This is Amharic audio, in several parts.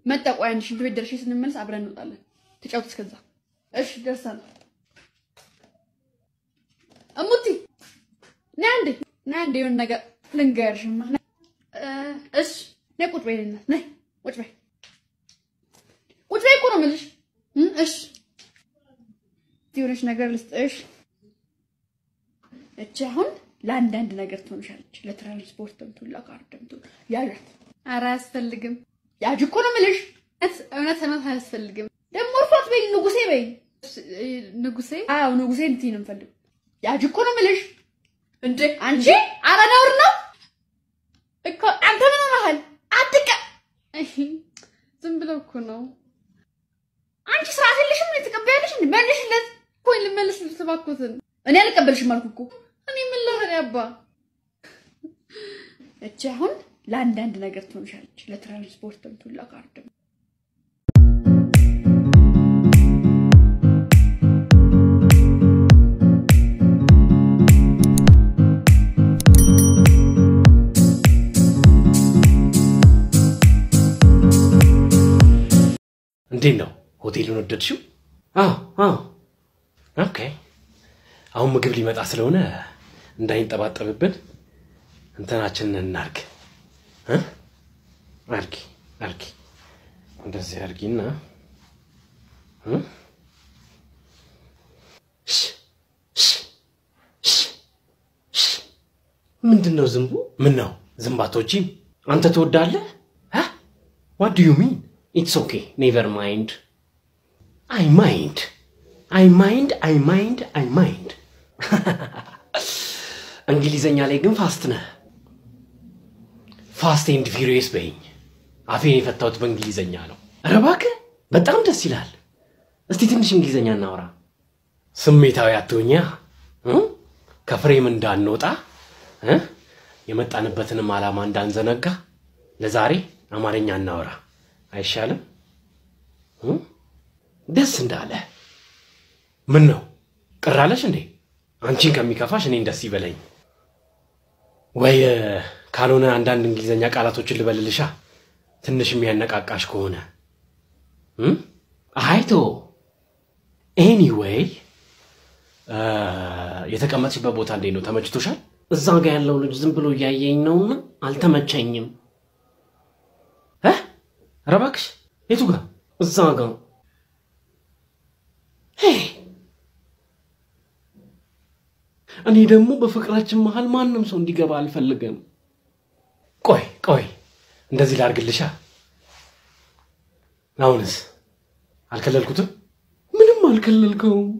መጣ። ቆይ አንድ ሽንት ቤት ደርሼ ስንመለስ አብረን እንወጣለን። ተጫውት እስከዛ። እሺ ደርሳለሁ። እሙቲ ና እንዴ ና እንዴ የሆነ ነገር ልንገርሽማ። እሺ ነይ ቁጭ በይ እናት ነይ ቁጭ በይ ቁጭ በይ እኮ ነው የምልሽ። እሺ የሆነች ነገር ልስጥሽ። እቺ አሁን ለአንዳንድ ነገር ትሆንሻለች። ለትራንስፖርትም ትሁን ለካርድም ትሁን ያዣት። ኧረ አያስፈልግም። ያዥ እኮ ነው የምልሽ። እውነት እውነት አያስፈልግም። ደግሞ እርሷት በይ ንጉሴ በይ ንጉሴ። አዎ ንጉሴ እንትን ነው የምፈልገው። ያዥ እኮ ነው የምልሽ። እንዴ አንቺ ኧረ ነውር ነው እኮ አንተ ምን ሆነሃል? አትቀ ዝም ብለው እኮ ነው። አንቺ ስርዓት የለሽም። ምን ትቀበያለሽ? እንዴ መልሽለት። ቆይ ልመልስልሽ እባክዎትን። እኔ አልቀበልሽም አልኩ እኮ። እኔ ምን ልበል አባ። እቺ አሁን ለአንዳንድ ነገር ትሆንሻለች። ለትራንስፖርትም ትሁን ለካርድም እንዴት ነው ሆቴሉን ወደድሽው? አዎ አዎ። ኦኬ። አሁን ምግብ ሊመጣ ስለሆነ እንዳይንጠባጠብብን እንትናችንን እናርግ። እ? አርጊ አርጊ፣ እንደዚህ አርጊና እ? ሽ ሽ ሽ ሽ ምንድን ነው ዝንቡ? ምን ነው ዝንባቶጂም አንተ ትወዳለህ? ዋት ዱ ዩ ሚን? ኢትስ ኦኬ ኔቨር ማይንድ አይ ማይንድ አይ ማይንድ አይ ማይንድ አይ ማይንድ። እንግሊዘኛ ላይ ግን ፋስት ነህ። ፋስት ኤንድ ፊሪየስ በይኝ። አፌን የፈታሁት በእንግሊዘኛ ነው። ኧረ እባክህ በጣም ደስ ይላል። እስቲ ትንሽ እንግሊዘኛ እናውራ። ስሜታዊ አትሆኛ እ? ከፍሬም እንዳንወጣ እ? የመጣንበትንም ዓላማ እንዳንዘነጋ ለዛሬ አማርኛ እናወራ አይሻልም? እ? ደስ እንዳለ ምን ነው ቅር አለሽ እንዴ? አንቺን ከሚከፋሽ እኔን ደስ ይበለኝ። ወይ ካልሆነ አንዳንድ እንግሊዘኛ ቃላቶችን ልበልልሻ ትንሽ የሚያነቃቃሽ ከሆነ እም? አይቶ ኤኒዌይ የተቀመጥሽበት ቦታ እንዴት ነው? ተመችቶሻል? እዛ ጋ ያለው ልጅ ዝም ብሎ እያየኝ ነውና አልተመቸኝም። እ? ኧረ እባክሽ የቱ ጋር? እዛ ጋ ሄይ እኔ ደግሞ በፍቅራችን መሀል ማንም ሰው እንዲገባ አልፈልግም። ቆይ ቆይ እንደዚህ ላርግልሻ። አሁንስ አልከለልኩትም? ምንም አልከለልከውም።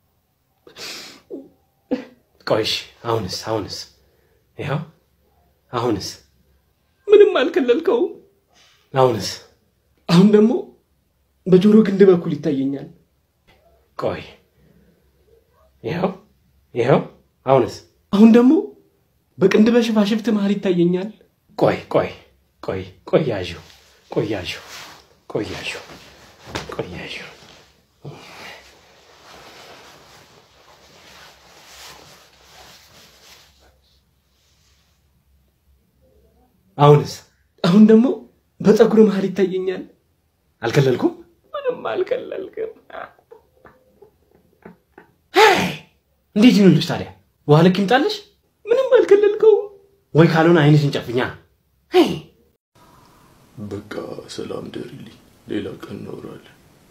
ቆይሽ አሁንስ አሁንስ ይኸው አሁንስ ምንም አልከለልከውም። አሁንስ አሁን ደግሞ በጆሮ ግንድ በኩል ይታየኛል። ቆይ ይኸው ይኸው አሁንስ አሁን ደግሞ በቅንድ በሽፋሽፍት መሀል ይታየኛል። ቆይ ቆይ ቆይ ቆያዡ ቆያዡ ቆያዡ ቆያዡ አሁንስ አሁን ደግሞ በፀጉር መሀል ይታየኛል። አልከለልኩም? ምንም አልከለልክም። እንዴት ይሁንልሽ ታዲያ? ውሃ ልክ ይምጣልሽ? ምንም አልከለልከውም። ወይ ካልሆነ አይንሽን ጨፍኛ። በቃ ሰላም ደሪልኝ። ሌላ ቀን እናወራለን።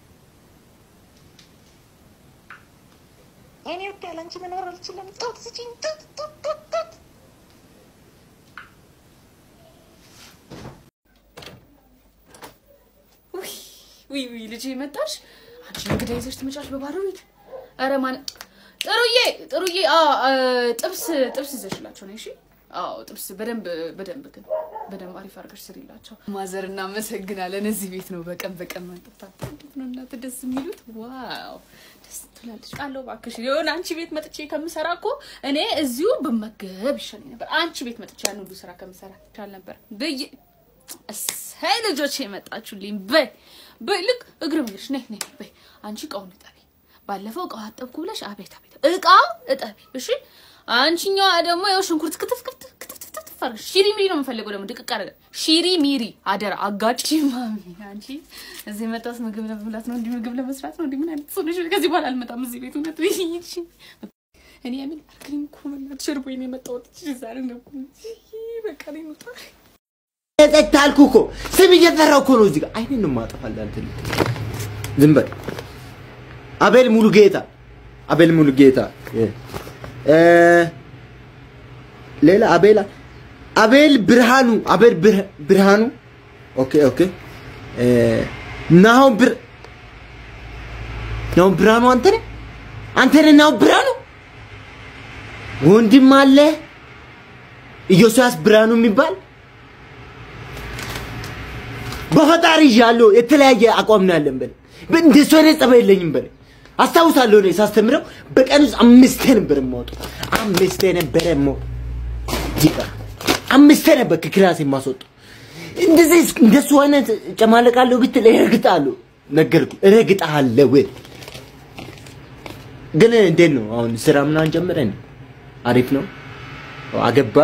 እኔ ወደ ያለ አንቺ መኖር አልችልም። ጡት ስጪኝ፣ ጡት ጡት ጡት ጡት። ውይ ውይ ውይ ልጄ መጣሽ? አንቺ እንግዳ ይዘሽ ትመጫሽ በባዶ ቤት? ኧረ ማን ጥሩዬ ጥሩዬ፣ አዎ ጥብስ ጥብስ ይዘሽላቸው ነው። እሺ አዎ ጥብስ በደንብ በደንብ ግን በደንብ አሪፍ አድርገሽ ስሪላቸው። ማዘር እናመሰግናለን። እዚህ ቤት ነው በቀን በቀን ማንጠጣት። እንዴት ነው እናት ደስ የሚሉት? ዋው ደስ ትላለች። ቃለው እባክሽ የሆነ አንቺ ቤት መጥቼ ከምሰራ እኮ እኔ እዚሁ ብመገብ ይሻለኝ ነበር። አንቺ ቤት መጥቼ ያን ሁሉ ስራ ከምሰራ ይሻል ነበር ብዬ እሰይ ልጆች የመጣችሁልኝ። በይ በይ ልክ እግረ መንገድሽ ነይ ነይ በይ አንቺ እቃውን እጠቢ። ባለፈው እቃው አጠብኩ ብለሽ አቤት አቤት እቃ እጠቢ። እሺ አንቺኛዋ ደግሞ ያው ሽንኩርት ክትፍ ክትፍ ክትፍ ክትፍ አድርግ። ሺሪ ሚሪ ነው የምፈልገው ደግሞ ድቅቅ አደረገ። ሺሪ ሚሪ አደራ አጋጭ ማሚ። አንቺ እዚህ መጣስ ምግብ ለመብላት ነው እንዲህ ምግብ ለመስራት ነው እንዲህ ምን አይነት ሰው ነሽ? ከዚህ በኋላ አልመጣም እዚህ ቤት እውነት ይይሽ እኔ ያምን አልክሪም እኮ በእናትሽ እርቦኝ ነው የመጣሁት። እሺ ዛሬ ነው በቃ ላይ ነው ጠጥ አልኩ እኮ ስም እየጠራው እኮ ነው እዚህ ጋር አይኔን ነው የማጠፋልህ አንተ ልጅ ዝም በል አቤል ሙሉ ጌታ አቤል ሙሉ ጌታ እ ሌላ አቤል አቤል ብርሃኑ አቤል ብር- ብርሃኑ ኦኬ ኦኬ እ ናሆም ብር ናሆም ብርሃኑ አንተ ነህ አንተ ነህ ናሆም ብርሃኑ ወንድም አለ ኢዮስያስ ብርሃኑ የሚባል በፈጣሪ ይዣለሁ። የተለያየ አቋም ነው ያለን በል እንደሱ አይነት ጸባይ የለኝም በል አስታውሳለሁ። እኔ ሳስተምረው በቀን ውስጥ አምስቴ ነበር የማወጣው። አምስቴ ነበረ የማወጣው። ዲቃ አምስቴ ነበር ከክላስ የማስወጣው። እንደዚህ እስ- እንደሱ አይነት ጨማለቃለሁ ብትል እረግጣለሁ። ነገርኩህ፣ እረግጥሃለሁ። ግን እንዴት ነው አሁን ስራ ምናምን ጀምረን አሪፍ ነው አገባ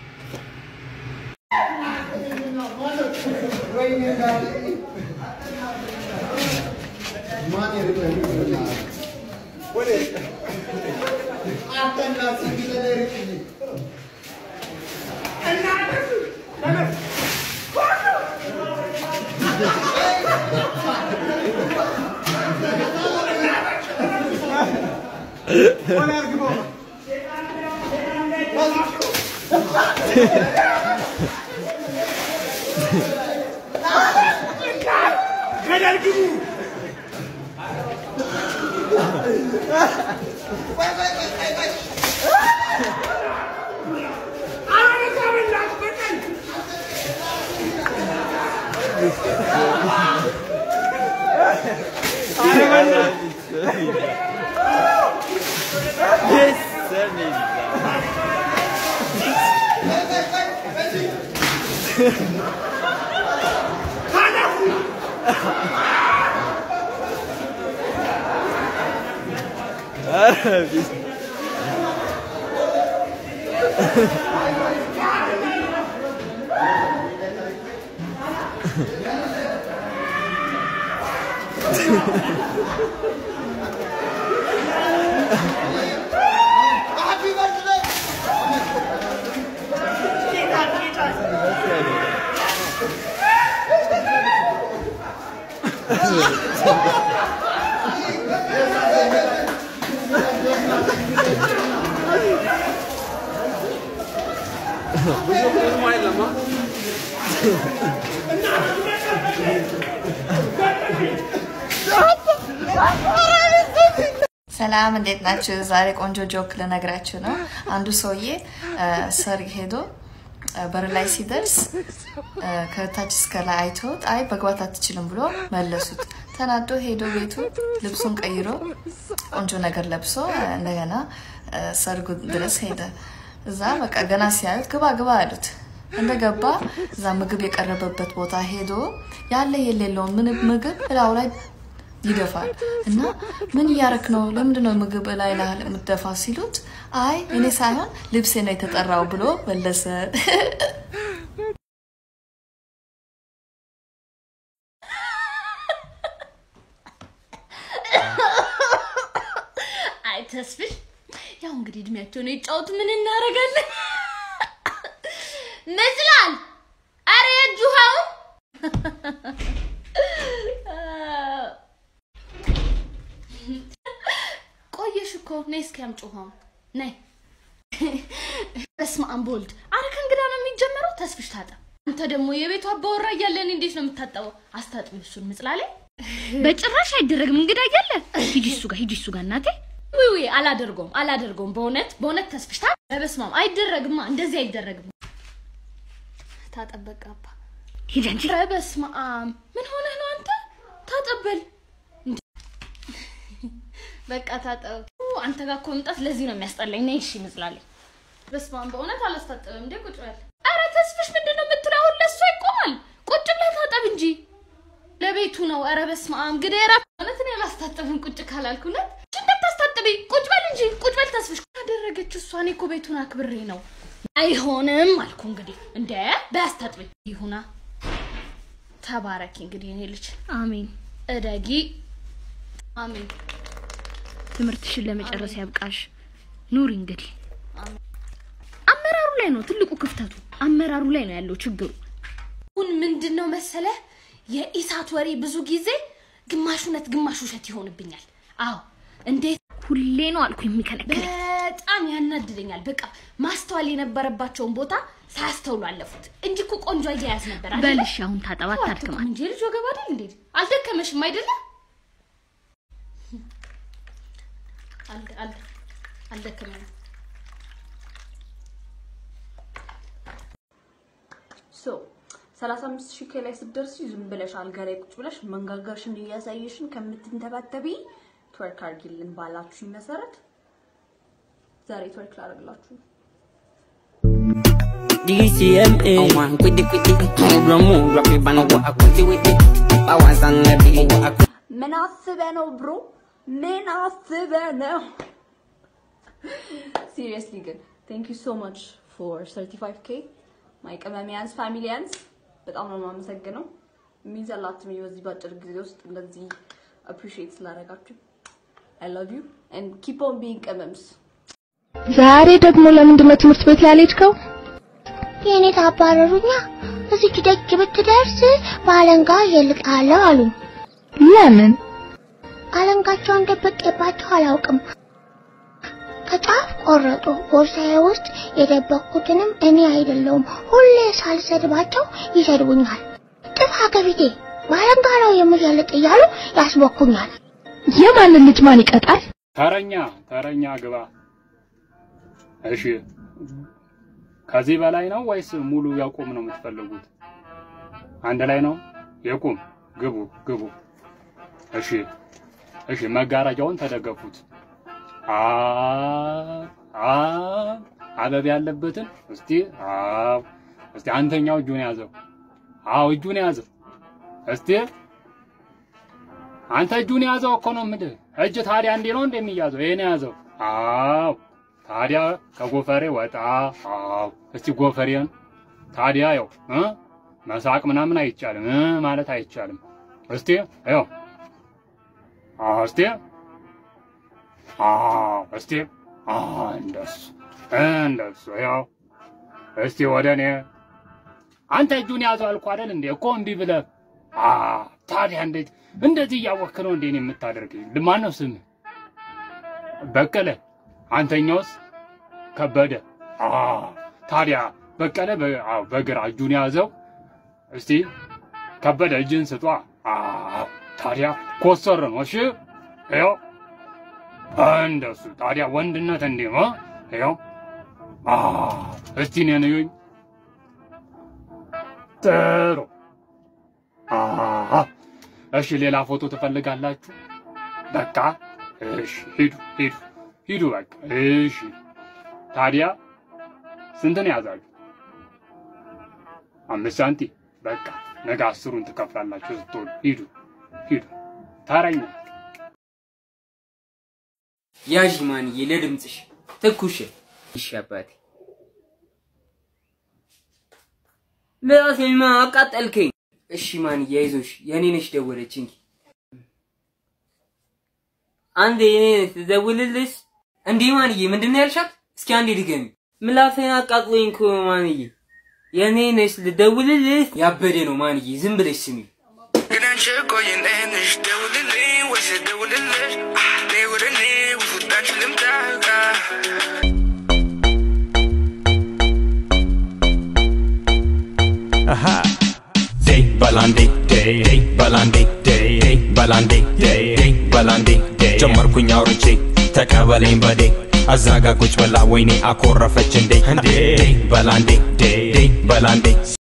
ሰላም እንዴት ናችሁ? ዛሬ ቆንጆ ጆክ ልነግራችሁ ነው። አንዱ ሰውዬ እ፣ ሰርግ ሄዶ እ፣ በር ላይ ሲደርስ እ፣ ከታች እስከ ላይ አይቶት አይ መግባት አትችልም ብሎ መለሱት። ተናዶ ሄዶ ቤቱ ልብሱን ቀይሮ ቆንጆ ነገር ለብሶ እ፣ እንደገና እ፣ ሰርጉ ድረስ ሄደ። እዛ በቃ ገና ሲያዩት ግባ ግባ አሉት። እንደገባ እዛ ምግብ የቀረበበት ቦታ ሄዶ ያለ የሌለውን ምን ምግብ እላው ላይ ይደፋል እና ምን እያረክ ነው? ለምንድን ነው ምግብ ላይ ላይ የምትደፋ ሲሉት አይ እኔ ሳይሆን ልብሴ ነው የተጠራው ብሎ መለሰ። አይ ተስፍሽ፣ ያው እንግዲህ እድሜያቸውን የጫወቱ ምን እናደርጋለን? መስላል። አረ የእጅ ውሃው ቆየሽ እኮ ነይ እስኪ አምጪ ውሃውን ነይ። በስመ አብ ወልድ። አረ ከእንግዳ ነው የሚጀመረው። ተስፍሽ ታጠብ። አንተ ደግሞ የቤቱ አባወራ እያለን እንዴት ነው የምታጠበው? አስታጥቢ እሱን ምጽላሌ በጭራሽ አይደረግም። እንግዳ እያለ ሂጂ እሱ ጋር ሂጂ እሱ ጋር እናቴ። ውይ ውይ፣ አላደርገውም አላደርገውም። በእውነት በእውነት ተስፍሽ ታ በስመ አብ አይደረግማ፣ እንደዚህ አይደረግም። ታጠበቅ አባ ሂጂ አንቺ። ኧረ በስመ አብ ምን ሆነህ ነው አንተ? ታጠበል እንዴ! በቃ ታጠብ። ኡ፣ አንተ ጋር እኮ መምጣት ለዚህ ነው የሚያስጠላኝ። ነይ እሺ፣ ምጽላለኝ። በስመ አብ በእውነት አላስታጠብም እንዴ? ቁጭ በል። ኧረ ተስፍሽ ምንድን ነው የምትለው? አሁን ለእሷ ይቆማል። ቁጭ ብለህ ታጠብ እንጂ ለቤቱ ነው። ኧረ በስመ አብ ግዴራ። እውነት እኔ አላስታጠብም ቁጭ ካላልኩ እውነት እንዳታስታጥቢ። ቁጭ በል እንጂ ቁጭ በል ተስፍሽ። አደረገችው እሷ። እኔ እኮ ቤቱን አክብሬ ነው አይሆንም አልኩ እንግዲህ እንደ በያስታጥበኝ ይሁና ተባረኪ እንግዲህ እኔ ልጅ አሜን። እደጊ አሜን ትምህርትሽን ለመጨረስ ያብቃሽ። ኑሪ እንግዲህ። አመራሩ ላይ ነው ትልቁ ክፍተቱ። አመራሩ ላይ ነው ያለው ችግሩ። አሁን ምንድን ነው መሰለ የኢሳት ወሬ ብዙ ጊዜ ግማሽ እውነት ግማሽ ውሸት ይሆንብኛል አዎ እንዴት ሁሌ ነው አልኩ የሚከለክለኝ። በጣም ያናድደኛል በቃ ማስተዋል የነበረባቸውን ቦታ ሳያስተውሉ አለፉት እንጂ እኮ ቆንጆ አያያዝ ነበር አይደለ? በልሽ አሁን ታጠባ አዎ፣ ታድክማ። አትቁም እንጂ ልጅ ወገብ አይደል እንዴ አልደከመሽም አይደለ አልደ- አልደ- አልደከመኝም ሶ 35 ሺህ ከላይ ስትደርሺ ዝም ብለሽ አልጋ ላይ ቁጭ ብለሽ መንጋጋሽን እያሳየሽን ከምትንተባተቢ ትወርክ አርጊልን ባላችሁኝ መሰረት ዛሬ ትወርክ ላደርግላችሁ ነው። DCMA. I want quitty quitty. Move move, drop it, but what I quitty with it. I want some levy. What I ምን አስበህ ነው ብሮ? ምን አስበህ ነው? ሲሪየስሊ ግን ቴንክ ዩ ሶ ማች ፎር 35 ኬ ማይ ቅመሚያንስ ፋሚሊያንስ በጣም ነው የማመሰግነው። ሚንስ አላት ሚ በዚህ ባጭር ጊዜ ውስጥ እንደዚህ አፕሪሺየት ስላደረጋችሁ አይ ላቭ ዩ ኤንድ ኪፕ ኦን ቢንግ ቅመምስ ዛሬ ደግሞ ለምንድን ነው ትምህርት ቤት ያልሄድከው? የኔ ታባረሩኛ እዚች ደጅ ብትደርስ በአለንጋ እየልቅሃለሁ አሉኝ። ለምን? አለንጋቸውን ደብቄባቸው አላውቅም። ከጫፍ ቆረጡ። ቦርሳዬ ውስጥ የደበቅኩትንም እኔ አይደለሁም። ሁሌ ሳልሰድባቸው ይሰድቡኛል። ጥፋ ከፊቴ በአለንጋ ነው የምሸልጥ እያሉ ያስቦኩኛል። የማንን ልጅ ማን ይቀጣል? ተረኛ ተረኛ ግባ። እሺ ከዚህ በላይ ነው ወይስ ሙሉ ያቁም ነው የምትፈልጉት? አንድ ላይ ነው የቁም። ግቡ ግቡ። እሺ እሺ፣ መጋረጃውን ተደገፉት። አ አ አበብ ያለበትን እስቲ አው እስቲ አንተኛው እጁን ያዘው። አው እጁን ያዘው እስቲ አንተ እጁን ያዘው እኮ ነው የምልህ። እጅ ታዲያ እንዲህ ነው እንደሚያዘው? ይሄን ያዘው። አው ታዲያ ከጎፈሬ ወጣ። አው እስቲ ጎፈሬን ታዲያ ያው እ መሳቅ ምናምን አይቻልም እ ማለት አይቻልም። እስቲ ያው አዎ እስቲ አዎ እስቲ አዎ እንደሱ እንደሱ ያው እስቲ ወደ እኔ አንተ እጁን ያዘው አልኩህ አይደል እንዴ? እኮ እምቢ ብለህ አ ታዲያ እንዴት እንደዚህ እያወቅህ ነው እንዴ እኔን የምታደርገኝ? ማን ነው ስምህ? በቀለ። አንተኛውስ? ከበደ። አ ታዲያ በቀለ በ- አዎ፣ በግራ እጁን ያዘው። እስቲ ከበደ እጅን ስጧ። አ ታዲያ ኮሰር ነው። እሺ ይኸው እንደሱ። ታዲያ ወንድነት እንዴ ነው? ይኸው አ እስቲ እኔን እዩኝ። ጥሩ አሃ እሺ፣ ሌላ ፎቶ ትፈልጋላችሁ? በቃ እሺ፣ ሂዱ ሂዱ ሂዱ፣ በቃ እሺ። ታዲያ ስንት ነው ያዛችሁ? አምስት ሳንቲም። በቃ ነገ አስሩን ትከፍላላችሁ ስትወዱ። ሂዱ ሂዱ። ተረኛ ያዥ ማንዬ ለድምፅሽ ትኩሽ። እሺ አባቴ ምላሴማ አቃጠልከኝ። እሺ ማንዬ አይዞሽ፣ የኔ ነሽ ደወለች እንጂ አንዴ የኔ ነሽ ትደውልልሽ። እንዴ ማንዬ ምንድን ነው ያልሻት? እስኪ አንዴ ድገሚ። ምላሴን አቃጥሎኝ እኮ ማንዬ። የኔ ነሽ ልደውልልሽ። ያበደ ነው ማንዬ፣ ዝም ብለሽ ስሚ። Aha. Day balandi day day balandi day day balandi day day balandi day ጀመርኩኝ አውርቼ ተቀበለኝ በዴ አዛጋ ቁጭ ብላ ወይኔ አኮረፈች እንዴ እንዴ በላንዴ ዴ ዴ በላንዴ